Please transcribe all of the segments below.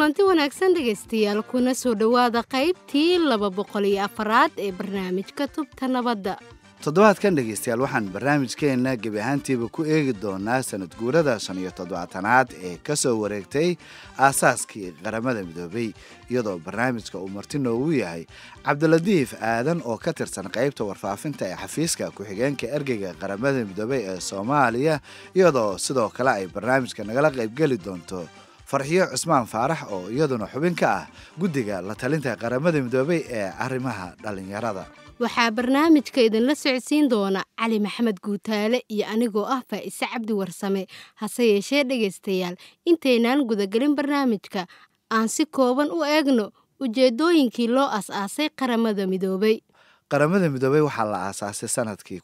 kulanti wanaagsan dhegaystayaal kuna soo dhowaada qaybtii laba boqol iyo afaraad ee barnaamijka tubta nabadda toddobaadkan dhegaystayaal waxaan barnaamijkeenna gebi ahaantiiba ku eegi doonaa sanad guurada shan iyo toddobaatanaad ee ka soo wareegtay aasaaskii qaramada midoobay iyadoo barnaamijka uu marti noogu yahay cabdiladiif aadan oo ka tirsan qaybta warfaafinta ee xafiiska ku-xigeenka ergeyga qaramada midoobay ee soomaaliya iyadoo sidoo kale ay barnaamijka nagala qaybgeli doonto farxiyo cusmaan faarax oo iyaduna xubin ka ah guddiga la talinta qaramada midoobay ee arrimaha dhallinyarada waxaa barnaamijka idinla socodsiin doona cali maxamed guutaale iyo anigoo ah faa'ise cabdi warsame hase yeeshee dhegaystayaal intaynaan gudagelin barnaamijka aan si kooban u eegno ujeeddooyinkii loo as-aasay qaramada midoobay qaramada midoobey waxaa la aasaasay sanadkii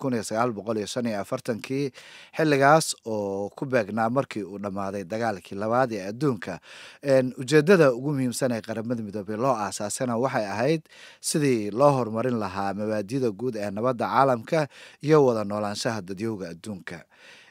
kii xilligaas oo ku beegnaa markii uu dhammaaday dagaalkii labaad ee adduunka ujeedada ugu muhiimsan ee qaramada midoobey loo aasaasana waxay ahayd sidii loo horumarin lahaa mabaadida guud ee nabadda caalamka iyo wada noolaanshaha dadyowga adduunka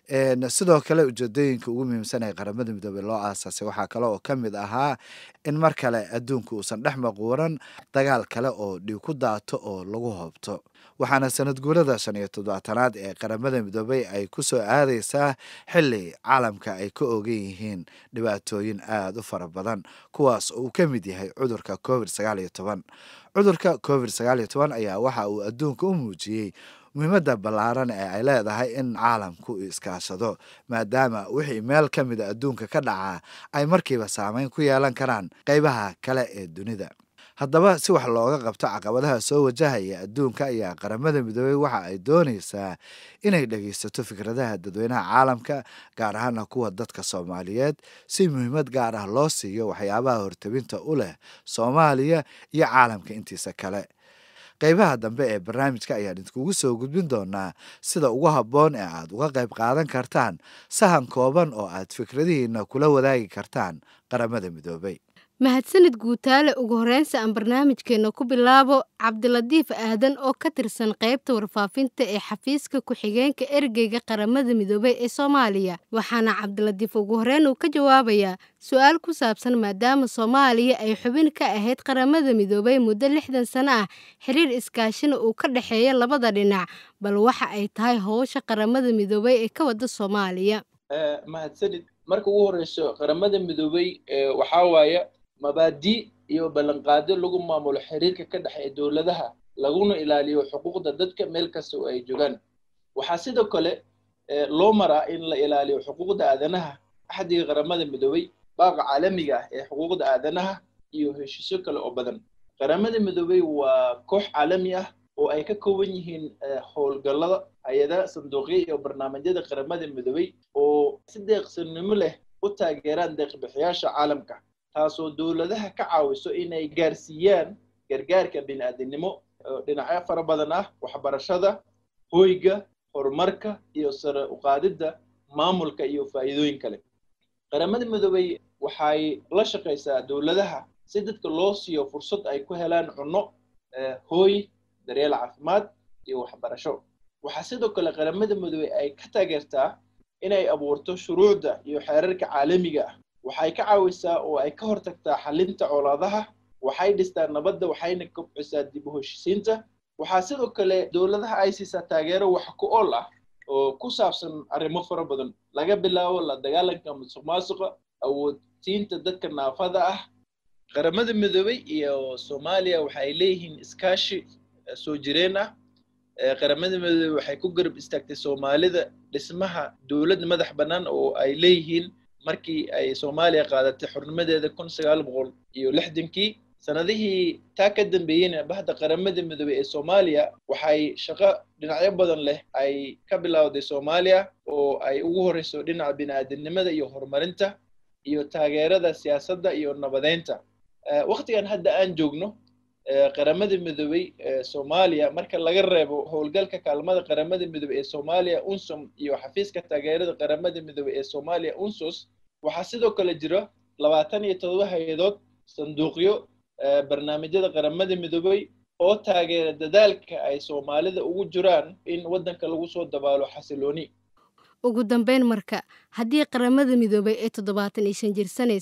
sidoo kale ujeedooyinka ugu muhiimsan ee qaramada midoobey loo aasaasay waxaa kale oo ka mid ahaa in mar kale adduunka uusan dhex maquuran dagaal kale oo dhiig ku daato oo lagu hoobto waxaana sanad guurada shan iyo toddobaatanaad ee qaramada midoobey ay ku soo aadaysaa xili caalamka ay ka ogan yihiin dhibaatooyin aada u fara badan kuwaas oo uu ka mid yahay cudurka covid sagaal iyo toban cudurka covid sagaal iyo toban ayaa waxa uu adduunka u muujiyey muhiimadda ballaaran ee ay leedahay in caalamku iskaashado maadaama wixii meel ka mida adduunka ka dhacaa ay markiiba saameyn ku yeelan karaan qaybaha kale ee dunida haddaba si wax looga qabto caqabadaha soo wajahaya adduunka ayaa qaramada midoobey waxa ay doonaysaa inay dhegaysato fikradaha dadweynaha caalamka gaar ahaana kuwa dadka soomaaliyeed si muhiimad gaar ah loo siiyo waxyaabaha hortabinta u leh soomaaliya iyo caalamka intiisa kale qaybaha dambe ee barnaamijka ayaan idinkugu soo gudbin doonaa sida ugu habboon ee aad uga qayb qaadan kartaan sahan kooban oo aad fikradihiina kula wadaagi kartaan qaramada midoobey mahadsanid guutaale ugu horreynsa aan barnaamijkeenna ku bilaabo cabdiladiif aadan oo ka tirsan qaybta warfaafinta ee xafiiska ku-xigeenka ergeyga qaramada midoobey ee soomaaliya waxaana cabdiladiif ugu horreyn uu ka jawaabayaa su-aal ku saabsan maadaama soomaaliya ay xubin ka ahayd qaramada midoobey muddo lixdan sano ah xiriir iskaashina uu ka dhexeeya labada dhinac bal waxa ay tahay howsha qaramada midoobey ee ka wada soomaaliya mahadsanid marka ugu horeyso qaramada midoobey waxaa waaya mabaadi iyo ballanqaadyo lagu maamulo xiriirka ka dhexeeya dowladaha laguna ilaaliyo xuquuqda dadka meel kasta oo ay joogaan waxaa sidoo kale loo maraa in la ilaaliyo xuquuqda aadanaha axdiga qaramada midoobey baaqa caalamiga ah ee xuquuqda aadanaha iyo heshiisyo kale oo badan qaramada midoobey waa koox caalami ah oo ay ka kooban yihiin howlgallada hay-adaha sanduuqya iyo barnaamijyada qaramada midoobey oo si deeqsinimo leh u taageeraan deeqbixiyaasha caalamka taasoo dowladaha ka caawiso inay gaarsiiyaan gargaarka bini'aadinimo dhinacyo fara badan ah waxbarashada hoyga horumarka iyo sare uqaadidda maamulka iyo faa'iidooyin kale qaramada midoobey waxay la shaqaysaa dowladaha si dadka loo siiyo fursad ay ku helaan cunno hooy daryeel caafimaad iyo waxbarasho waxaa sidoo kale qaramada midoobey ay ka taageertaa inay abuurto shuruucda iyo xeerarka caalamiga ah waxay ka caawisaa oo ay ka hortagtaa xalinta colaadaha waxay dhistaa nabadda waxayna kobcisaa dib u heshisiinta waxaa sidoo kale dowladaha ay siisaa taageero wax ku ool ah oo ku saabsan arrimo fara badan laga bilaabo la dagaalanka musuq maasuqa awoodsiinta dadka naafada ah qaramada midoobey iyo soomaaliya waxay leeyihiin iskaashi soo jireen ah qaramada midoobey waxay ku garab istaagtay soomaalida dhismaha dowlad madax bannaan oo ay leeyihiin markii ay soomaaliya qaadatay xurnimadeeda kun sagaal boqol iyo lixdankii sanadihii taa ka dambeeyeyna bahda qaramada midoobey ee soomaaliya waxay shaqo dhinacyo badan leh ay ka bilowday soomaaliya oo ay ugu horeyso dhinaca bini'aadamnimada iyo horumarinta iyo taageerada siyaasadda iyo nabadeynta waktigan hadda aan joogno qaramada midoobey soomaaliya marka laga reebo howlgalka kaalmada qaramada midoobey ee soomaaliya unsom iyo xafiiska taageerada qaramada midoobey ee soomaaliya unsos waxaa sidoo kale jira labaatan iyo todoba hay-adood sanduuqyo barnaamijyada qaramada midoobey oo taageera dadaalka ay soomaalida ugu jiraan in waddanka lagu soo dabaalo xasilooni ugu dambeyn marka haddii qaramada midoobay ee toddobaatan iyo shan jirsanayso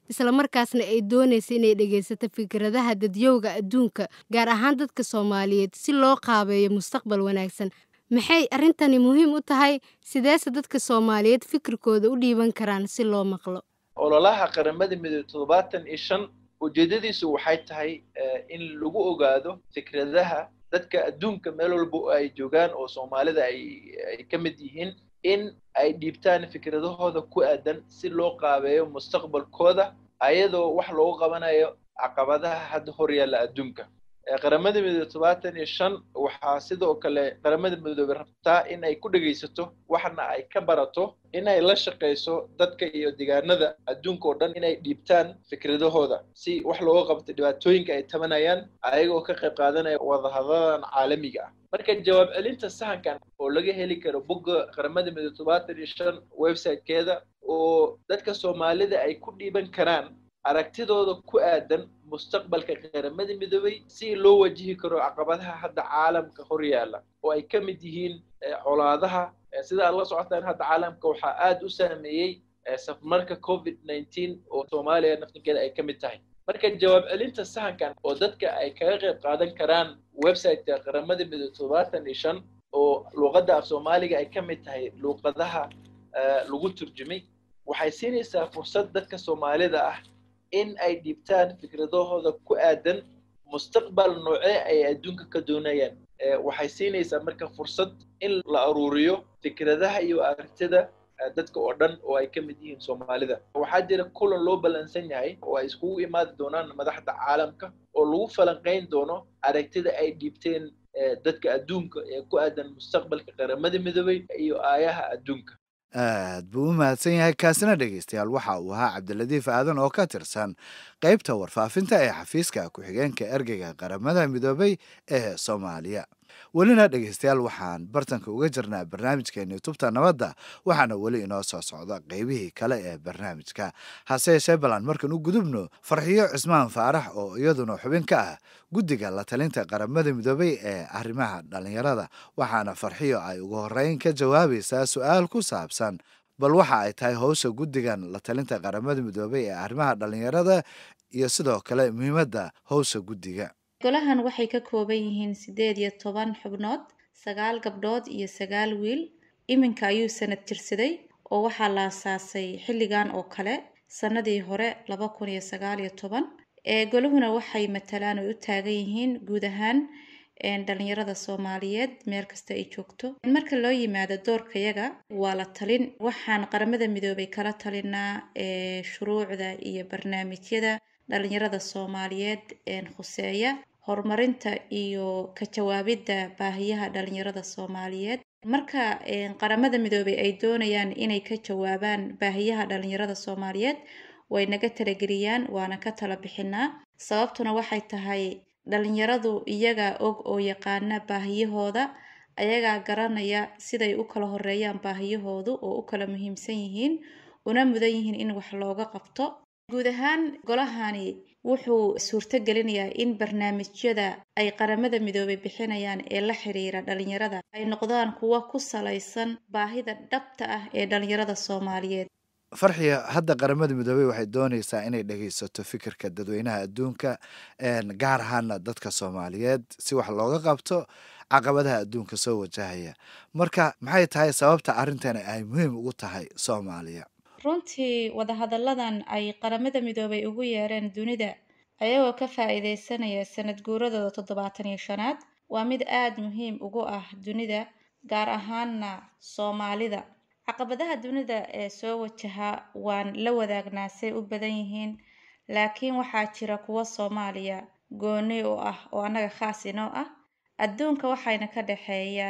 islamarkaasna ay doonaysa inay dhegaysato fikradaha dadyowga adduunka gaar ahaan dadka soomaaliyeed si loo qaabeeyo mustaqbal wanaagsan maxay arrintani muhiim u tahay sideese dadka soomaaliyeed fikirkooda u dhiiban karaan si loo maqlo ololaha qaramada midoobe toddobaatan iyo shan ujeedadiisu waxay tahay in lagu ogaado fikradaha dadka adduunka meel walba ay joogaan oo soomaalida ay ka mid yihiin in ay dhiibtaan fikradahooda ku aadan si loo qaabeeyo mustaqbalkooda ayadoo wax loogu qabanayo caqabadaha hadda horyaalla adduunka qaramada midoobe todobaatan iyo shan waxaa sidoo kale qaramada midoobe rabtaa in ay ku dhegaysato waxna ay ka barato in ay la shaqayso dadka iyo deegaanada adduunka oo dhan inay dhiibtaan fikradahooda si wax looga qabto dhibaatooyinka ay tabanayaan ayagoo ka qayb qaadanaya wadahadadan caalamiga ah marka jawaab celinta sahankan oo laga heli karo bogga qaramada midoobe todobaatan iyo shan websitekeeda oo dadka soomaalida ay ku dhiiban karaan aragtidooda ku aadan mustaqbalka qaramada midoobey si loo wajihi karo caqabadaha hadda caalamka hor yaalla oo ay ka mid yihiin colaadaha sida aad la socotaan hadda caalamka waxaa aada u saameeyey safmarka covid nineteen oo soomaaliya naftinkeeda ay ka mid tahay marka jawaab celinta sahankan oo dadka ay kaga qayb qaadan karaan websiteka qaramada midoobe toddobaatan iyo shan oo luuqadda af soomaaliga ay ka mid tahay luuqadaha lagu turjumay waxay siinaysaa fursad dadka soomaalida ah in ay dhiibtaan fikradahooda ku aadan mustaqbal noocee ay adduunka ka doonayaan waxay siinaysaa marka fursad in la aruuriyo fikradaha iyo aragtida dadka oo dhan oo ay ka mid yihiin soomaalida waxaa jira kulan loo ballansan yahay oo ay iskugu imaadi doonaan madaxda caalamka oo lagu falanqayn doono aragtida ay dhiibteen dadka adduunka ee ku aadan mustaqbalka qaramada midoobey iyo aayaha adduunka aad buu u mahadsan yahay kaasina dhegaystayaal waxa uu ahaa cabdiladiif aadan oo ka tirsan qaybta warfaafinta ee xafiiska ku-xigeenka ergeyga qaramada midoobay ee soomaaliya welina dhegaystayaal waxaan bartanka uga jirnaa barnaamijkeeni tubta nabadda waxaana weli inoo soo socda qeybihii kale ee barnaamijka hase yeeshee balan markan u gudubno farxiyo cismaan faarax oo iyaduna xubin ka ah guddiga la talinta qaramada midoobay ee arrimaha dhallinyarada waxaana farxiyo ay ugu horreyn ka jawaabaysaa su-aal ku saabsan bal waxa ay tahay howsha guddigan la talinta qaramada midoobay ee arrimaha dhallinyarada iyo sidoo kale muhiimadda howsha guddiga golahan waxay ka kooban yihiin siddeed iyo toban xubnood sagaal gabdhood iyo sagaal wiil iminka ayuu sanad jirsaday oo waxaa la asaasay xilligan oo kale sannadii hore laba kun iyo sagaal iyo toban ee golahuna waxay matalaan oy u taagan yihiin guud ahaan dhalinyarada soomaaliyeed meel kasta ay joogto marka loo yimaado doorkayaga waa la talin waxaan qaramada midoobay kala talinaa shuruucda iyo barnaamijyada dhalinyarada soomaaliyeed khuseeya horumarinta iyo ka jawaabidda baahiyaha dhalinyarada soomaaliyeed marka qaramada midoobay ay doonayaan inay ka jawaabaan baahiyaha dhalinyarada soomaaliyeed way naga talageliyaan waana ka tala bixinaa sababtuna waxay tahay dhalinyaradu iyagaa og oo yaqaana baahiyahooda ayagaa garanaya siday u kala horeeyaan baahiyahoodu oo u kala muhiimsan yihiin una mudan yihiin in wax looga qabto guud ahaan golahani wuxuu suurto gelinayaa in barnaamijyada ay qaramada midoobay bixinayaan ee la xiriira dhalinyarada ay noqdaan kuwo ku salaysan baahida dhabta ah ee dhalinyarada soomaaliyeed farxiya hadda qaramada midoobey waxay doonaysaa inay dhegaysato fikirka dadweynaha adduunka gaar ahaana dadka soomaaliyeed si wax looga qabto caqabadaha adduunka soo wajahaya marka maxay tahay sababta arrintani ay muhiim ugu tahay soomaaliya runtii wadahadalladan ay qaramada midoobay ugu yeereen dunida ayagoo ka faa-iideysanaya sanad guuradooda toddobaatan iyo shanaad waa mid aada muhiim ugu ah dunida gaar ahaana soomaalida caqabadaha dunida ee soo wajaha waan la wadaagnaa say u badan yihiin laakiin waxaa jira kuwo soomaaliya gooni u ah oo annaga khaas inoo ah adduunka waxayna ka dhexeeya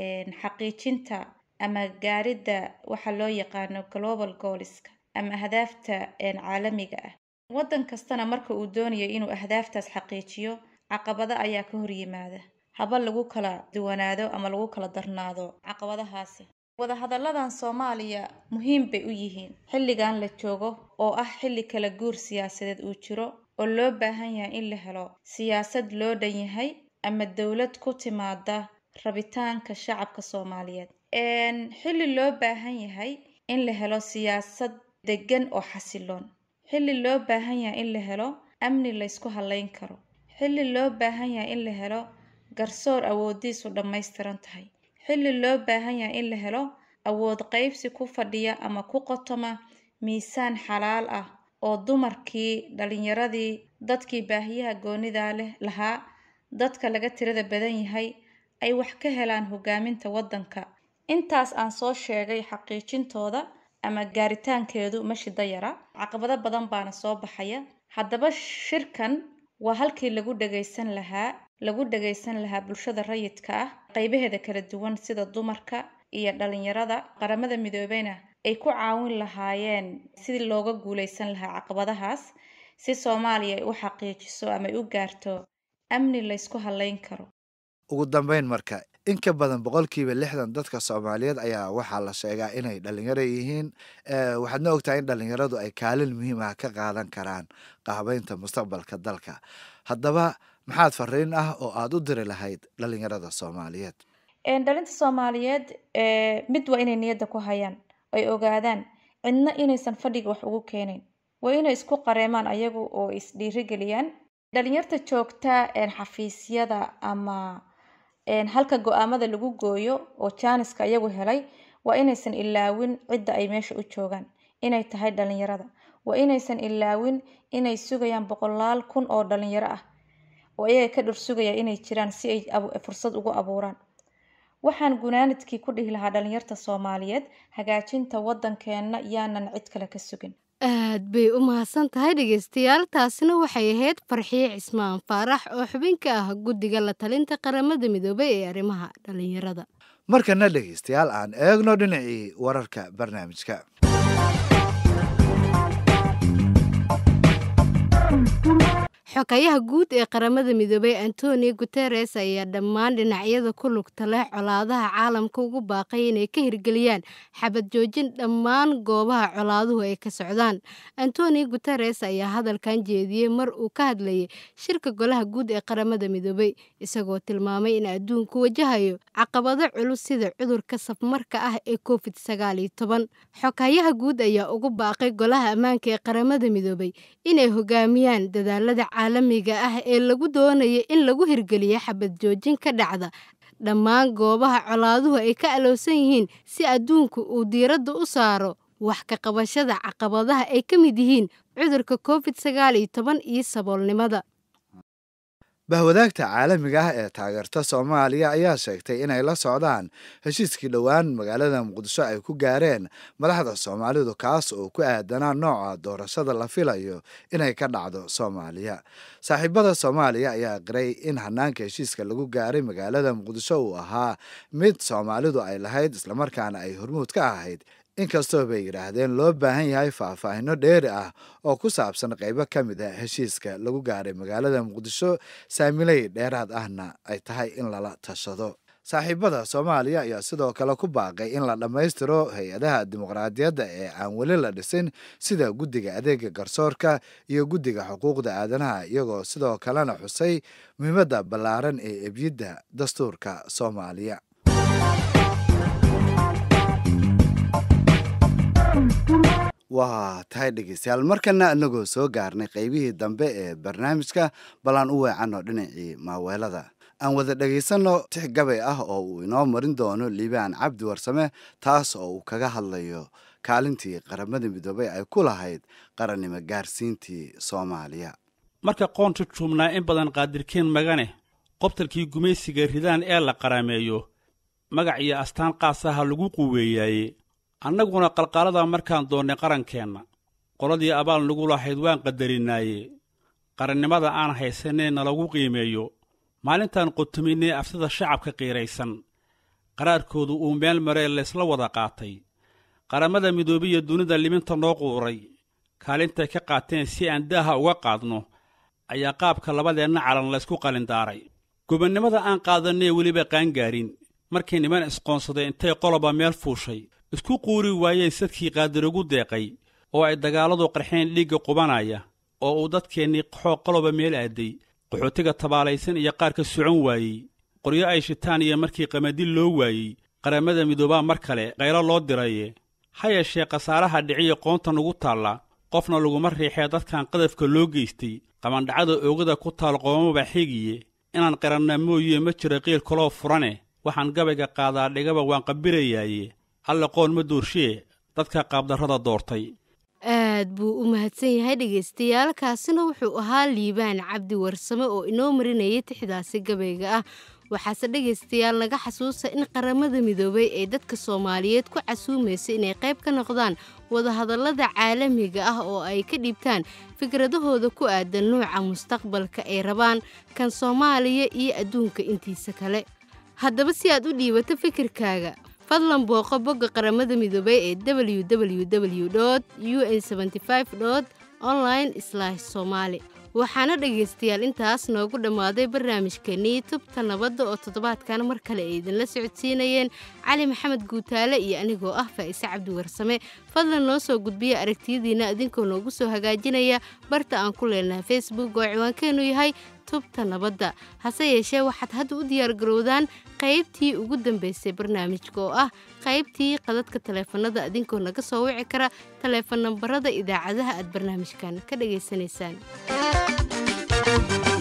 xaqiijinta ama gaaridda waxa loo yaqaano global gooliska ama ahdaafta caalamiga ah waddan kastana marka uu doonayo inuu ahdaaftaas xaqiijiyo caqabado ayaa ka hor yimaada haba lagu kala duwanaado ama lagu kala darnaado caqabadahaasi wadahadalladan soomaaliya muhiim bay u yihiin xilligan la joogo oo ah xilli kala guur siyaasadeed uu jiro oo loo baahan yahay in la helo siyaasad loo dhan yahay ama dowlad ku timaada rabitaanka shacabka soomaaliyeed xilli loo baahan yahay in la helo siyaasad degan oo xasiloon xilli loo baahan yahay in la helo amni laysku halayn karo xilli loo baahan yahay in la helo garsoor awoodiisu dhammaystiran tahay xilli loo baahan yahay in la helo awood qaybsi ku fadhiya ama ku qotoma miisaan xalaal ah oo dumarkii dhalinyaradii dadkii baahiyaha goonidaa leh lahaa dadka laga tirada badan yahay ay wax ka helaan hogaaminta waddanka intaas aan soo sheegay xaqiijintooda ama gaaritaankeedu ma shida yara caqabado badan baana soo baxaya haddaba shirkan waa halkii lagu dhagaysan lahaa lagu dhagaysan lahaa bulshada rayidka ah qaybaheeda kala duwan sida dumarka iyo dhalinyarada qaramada midoobeyna ay ku caawin lahaayeen sidii looga guuleysan lahaa caqabadahaas si soomaaliya ay u xaqiijiso ama ay u gaarto amni laysku halayn karo ugu dambeyn marka in ka badan boqolkiiba lixdan dadka soomaaliyeed ayaa waxaa la sheegaa inay dhalinyaro yihiin waxaadna ogtahay in dhalinyaradu ay kaalin muhiim ah ka qaadan karaan qaabeynta mustaqbalka dalka haddaba maxaad fariin ah oo aada u diri lahayd dhalinyarada soomaaliyeed dhalinta soomaaliyeed mid waa inay niyadda ku hayaan ay ogaadaan cidna inaysan fadhiga wax ugu keenayn waa inay isku qareemaan ayagu oo isdhiirigeliyaan dhalinyarta joogta xafiisyada ama halka go-aamada lagu gooyo oo jaaniska iyagu helay waa inaysan ilaawin cidda ay meesha u joogaan inay tahay dhalinyarada waa inaysan ilaawin inay sugayaan boqolaal kun oo dhalinyaro ah oo iyaga ka dhor sugaya inay jiraan si ay fursad ugu abuuraan waxaan gunaanadkii ku dhihi lahaa dhalinyarta soomaaliyeed hagaajinta waddankeenna yaanan cid kale ka sugin aad bay u mahadsan tahay dhegeystayaal taasina waxay ahayd farxiye cismaan faarax oo xubin ka ah guddiga la talinta qaramada midoobay ee arrimaha dhalinyarada markana dhegeystayaal aan eegno dhinacii wararka barnaamijka xokayaha guud ee qaramada midoobay antonio guteres ayaa dhammaan dhinacyada ku lugta leh colaadaha caalamka ugu baaqay inay ka hirgeliyaan xabad joojin dhammaan goobaha colaaduhu ay ka socdaan antonio guteres ayaa hadalkan jeediyey mar uu ka hadlayay shirka golaha guud ee qaramada midoobay isagoo tilmaamay in adduunku wajahayo caqabado culus sida cudurka safmarka ah ee covid sagaaliyo toban xokayaha guud ayaa ugu baaqay golaha ammaanka ee qaramada midoobay inay hogaamiyaan dadaalada caalamiga ah ee lagu doonaya in lagu hirgeliyo xabad joojin ka dhacda dhammaan goobaha colaaduhu ay ka alowsan yihiin si adduunku uu diiradda u saaro wax ka qabashada caqabadaha ay ka mid yihiin cudurka covid sagaal iyo toban iyo saboolnimada bahwadaagta caalamiga ah ee taageerta soomaaliya ayaa sheegtay inay la socdaan heshiiskii dhowaan magaalada muqdisho ay ku gaareen madaxda soomaalidu kaas oo ku aadanaa nooca doorashada la filayo inay ka dhacdo soomaaliya saaxiibada soomaaliya ayaa qiray in hanaanka heshiiska lagu gaaray magaalada muqdisho uu ahaa mid soomaalidu ay lahayd islamarkaana ay hormuud ka ahayd inkastoo bay yidhaahdeen loo baahan yahay faahfaahino dheeri ah oo ku saabsan qaybo ka mid a heshiiska lagu gaaray magaalada muqdisho saamiley dheeraad ahna ay tahay in lala tashado saaxiibada soomaaliya ayaa sidoo kale ku baaqay in la dhammaystiro hay-adaha dimuqraadiyadda ee aan weli la dhisin sida guddiga adeega garsoorka iyo guddiga xuquuqda aadanaha iyagoo sidoo kalena xusay muhiimadda ballaaran ee ebyidda dastuurka soomaaliya waa tahay dhegeystayaal markana inagoo soo gaarnay qaybihii dambe ee barnaamijka ballaan u weecanno dhinacii maaweelada aan wada dhegaysanno tix gabay ah oo uu inoo marin doono liibaan cabdi warsame taas oo uu kaga hadlayo kaalintii qaramada midoobay ay ku lahayd qarannimo gaarsiintii soomaaliya marka qoonta juubnaa in badan qaadirkeen magane qobtalkii gumaysiga ridaan ee la qaraameeyo magac iyo astaan qaasaha lagu quweeyaaye annaguna qalqaalada markaan doonnay qarankeenna qoladii abaal nagu lahayd waan qadarinaaye qarannimada aan haysanee nalagu qiimeeyo maalintaan qotuminnay aftida shacabka qiiraysan qaraarkoodu uu meel maree laysla wada qaatay qarammada midoobiya dunida liminta noo quuray kaalintay ka qaateen si aan daaha uga qaadno ayaa qaabka labadeenna calan laysku qalindaaray gobonnimada aan qaadannee weliba qaangaarin markii niman isqoonsaday intay qoloba meel fuushay isku quuri waayeen sadkii qaadirugu deeqay oo ay dagaalladu qarxeen dhiigga qubanaya oo uu dadkeennii qaxoo qoloba meel aaday qaxootiga tabaalaysan iyo qaar ka socon waayey qoryo ay shitaan iyo markii qamadil loo waayey qarammada midoobaa mar kale qaylo loo diraye ha yeeshee khasaaraha dhiciya qoonta nugu taalla qofna laguma riixee dadkan qadafka loo geystay qamandhacada oogada ku taal qoomaba xigiye inaan qiranna mooyee ma jira qiil kaloo furane waxaan gabayga qaadaa dhigaba waan qabirayaaye alle qoon ma doorshiye dadka qaabdarrada doortay aad buu u mahadsan yahay dhegaystayaal kaasina wuxuu ahaa liibaan cabdi warsame oo inoo marinayay tixdaasi gabayga ah waxaase dhegaystayaal naga xasuusa in qaramada midoobay ee dadka soomaaliyeed ku casuumaysa inay qayb ka noqdaan wadahadallada caalamiga ah oo ay ka dhiibtaan fikradahooda ku aadan nuuca mustaqbalka ay rabaan kan soomaaliya iyo adduunka intiisa kale haddaba si aad u dhiibato fikirkaaga fadlan booqo bogga qaramada midoobay ee www u n online somali waxaana dhegaystayaal intaas noogu dhammaaday barnaamijkeenii tubta nabadda oo toddobaadkan mar kale ay idinla socodsiinayeen cali maxamed guutaale iyo anigoo ah faa'ise cabdi warsame fadlan noo soo gudbiya aragtiyadiinna idinkoo noogu soo hagaajinaya barta aan ku leenahay facebook oo ciwaankeennu yahay tubta nabadda hase yeeshee waxaad hadda u diyaargarowdaan qaybtii ugu dambaysay barnaamijka oo ah qaybtii qadadka taleefanada idinkoo naga soo wici kara taleefan nambarada idaacadaha aad barnaamijkan ka dhagaysanaysaan